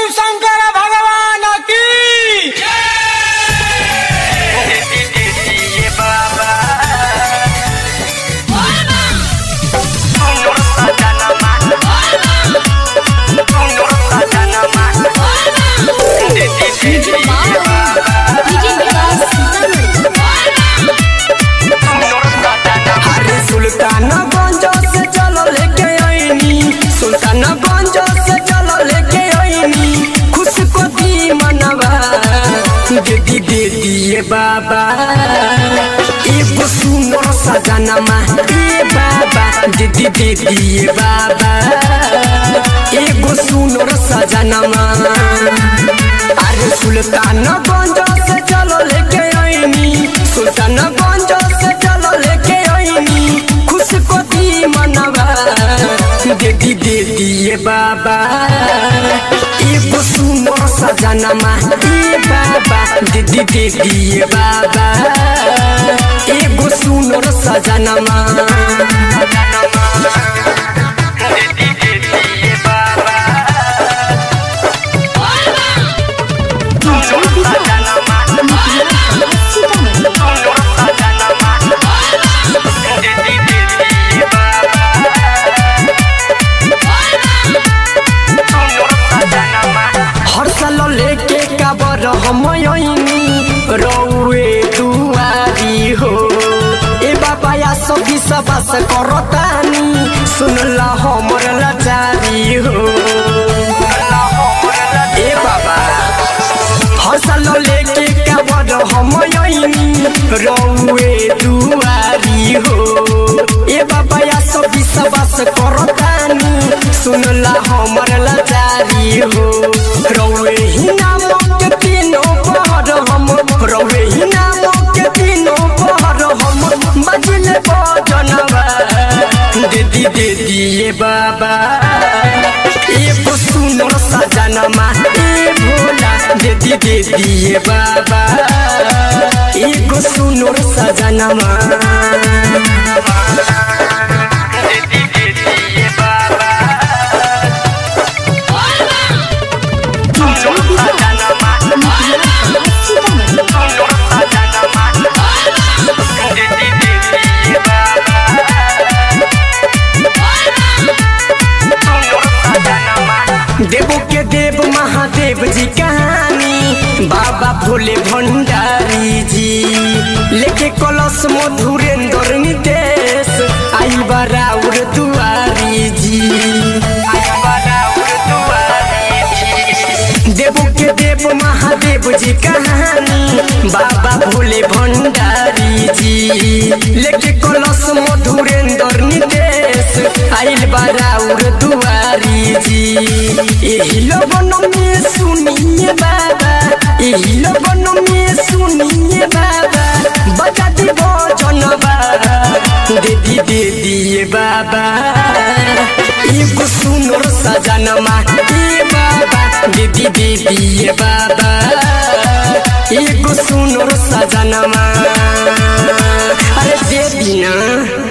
शंकर भगवान की अरे सुल्तानगंज से चलो लेके आईनी सुल्तानगंज से चलो लेके आईनी खुश को दी मनवा दीदी दे दिए बाबा एगो सुनो सजनमा ए बाबा दीदी दे दिए बाबा एगो सुनो सजनमा अरे सुल्तानगंज से चलो लेके आईनी सुल्तानगंज से चलो लेके आईनी खुश को दी मनवा दीदी दे दिए बाबा एगो सुनो सजनमा ए बाबा दीदी दे दिए बाबा एगो सुनो सजनमा हर साल लेके काबर हम आईनी रौए दुआरी हो ए बाबा या सभी सबस करतानी सुनला हमर लाचारी हो ए बाबा हर साल लेके काबर हम आईनी रौए दुआरी हो ए बाबा या सभी सबस करतानी सुनला हमर लाचारी हो रौए ही नाम के तीनों पहर हम रौए ही नाम के तीनों पहर हम बजले बजनवा दीदी दे दिए बाबा एगो सुनर सजनमा ए भोला दीदी दे दिए बाबा एगो सुनर सजनमा देवो के देव महादेव जी कहानी बाबा भोले भंडारी जी लेके कलश मधुरेंद्र नितेश आई बराउर दुआरी जी देवो के देव महादेव जी कहानी बाबा भोले भंडारी जी लेके कलश मधुरेंद्र नितेश आइल बराउर दुआरी जी एही लगन में सुनिए बाबा एही लगन में सुनिए बाबा बजा दी बजनबा दीदी दे दिए बाबा एगो सुनर सजनमा ए बाबा दीदी दे दिए बाबा एगो सुनर सजनमा अरे दे दिना